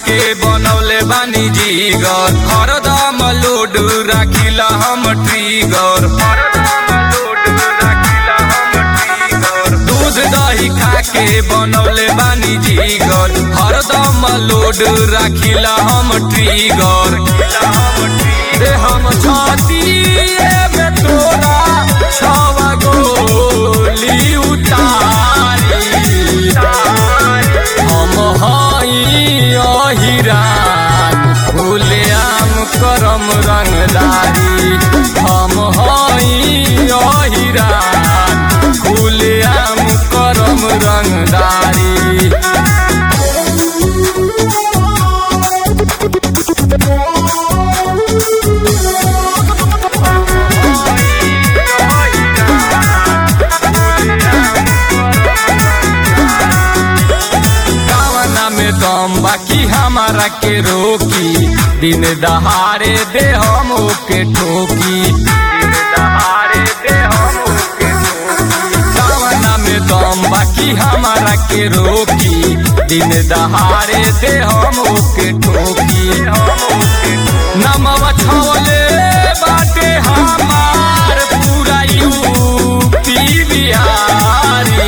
के बनौले बानी जीगर हरदम लोड राखिला हम ट्रिगर दूध दही खा के बनौले बानी जीगर हरदम लोड राखिला हम ट्रिगर दे हम छाती में तोरा छवा गोली उतारी हम हई अहिरान फूले आम करम रंगदारी हम हई अहिरान फूले आम करम रंगदारी कावना में दम बाकी हमारा के रोकी दिन दहाड़े दे हम ओके ठोकी दिन दहाड़े दे हम ओके ठोकी कावना में दम बाकी हमारा के रोकी दिन दहाड़े दे हम ओके ठोकी नमवा छवले बाटे हमार पूरा यूपी बिहारी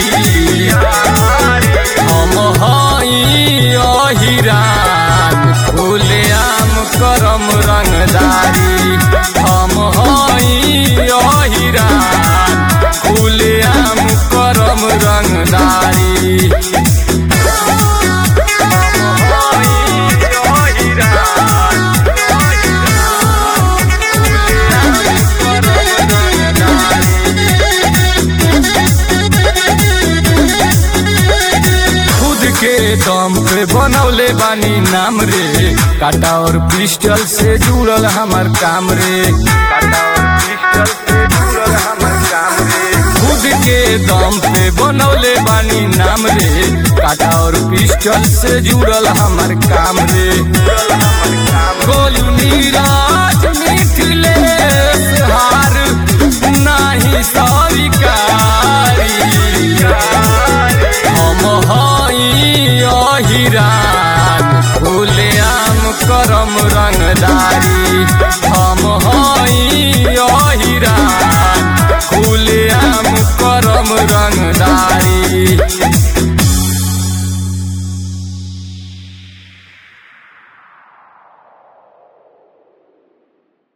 हम हई अहिरान फूले आम करम रंगदारी हम हई अहिरान फूले आम करम रंगदारी खुद के दम पे बनौले बानी नाम रे काटा और पिस्टल से जुड़ल हमार काम रे काटा और पिस्टल से जुड़ल हमार काम रे खुद के दम पे बनौले बानी नाम रे काटा और पिस्टल से जुड़ल हमार काम रे गोलू नीराज